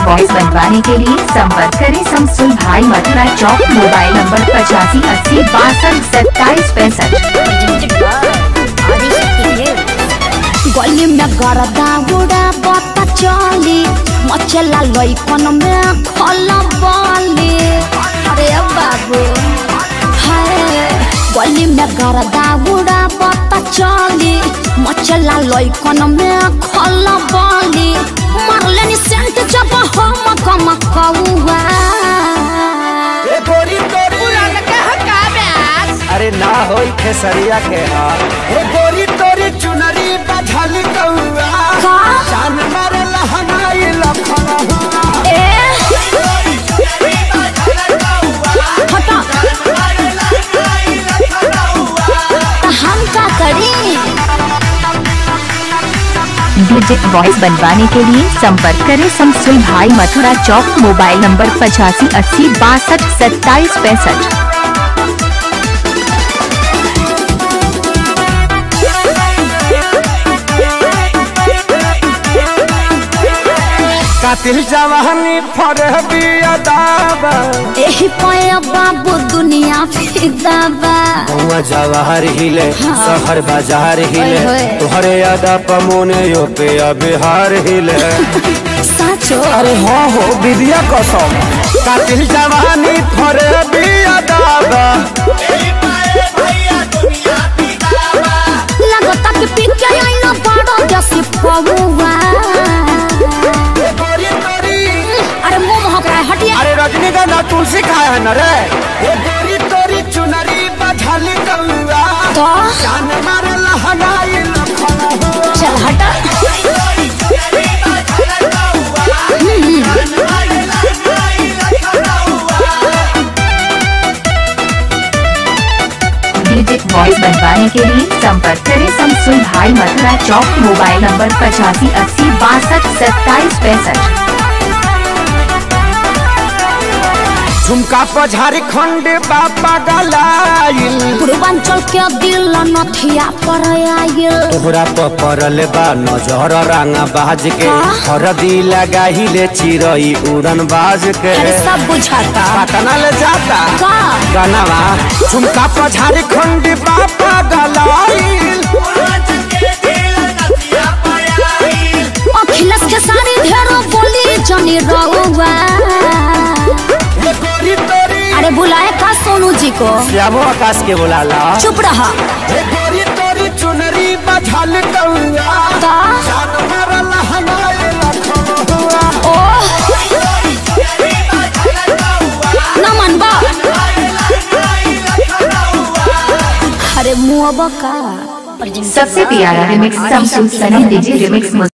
Voice बनवाने के लिए संपर्क करें समसुल भाई मथुरा चौक मोबाइल नंबर पचासी अस्सी बासठ सत्ताईस पैंसठ गली में गरदा उड़ा बता चली मचला लइकन में खल बली अरे बाबू हाय गली में गरदा उड़ा बता चली मचला लइकन में खल बली मारले नि सेंट जब हम कम कौआ ए गोरी तोरी अरे ना होई खेसरिया के हाल ए गोरी तोरी चुनरी बझल कौआ का जान मारे लहनाई लखना हुआ ए हटा त हम का करी डिजिट वॉइस बनवाने के लिए संपर्क करें समसुल भाई मथुरा चौक मोबाइल नंबर पचासी अस्सी बासठ सत्ताईस पैंसठ कातिल जवानी फरबी अदाबा एही पाया बाबू दुनिया फिदा बा हुआ जवाहर हिले शहर बाजार हिले ओए होए। तोहरे अदा पमोने यो पे बिहार हिले साचो अरे हाँ हो विद्या कसम कातिल जवानी फरबी अदाबा लगता कि पी के आईना बड़ो जैसी पौवा ए गोरी तोरी अरे मुंह महक रहा है हटिए अरे रजनीगंधा तुलसी खाया है न रे ये गोरी तोरी चुनरी बझल कौआ तो जान मारे लहनाई लखना हुआ चल हटा डिजिट वॉइस बनवाने के लिए संपर्क करें समसुल भाई मथुरा चौक मोबाइल नंबर पचासी अस्सी बासठ सत्ताईस पैंसठ झुमका पर झारखंड बापा गलाइल पूर्वांचल के दिल नथिया पर आयल तोहरा पर पड़ल बा नजर रंगा बाज के का? हरदी लगाहिले चिरई उड़न बाज के अरे सब बुझाता पटना ले जाता का गनवा झुमका पर झारखंड बापा गलाइल अखिलेश के सारी ढेरो बोली जनी रउआ ये गोरी तोरी अरे बुलाए का सोनू जी को श्यामो आकाश के बुलाला चुप रहा ये गोरी तोरी चुनरी बझल कौआ का जान मारा लहनाई लखना हुआ ओ न मनबा अरे मुआबा का सबसे प्यारा रिमिक्स समसुल सनी डिजी रिमिक्स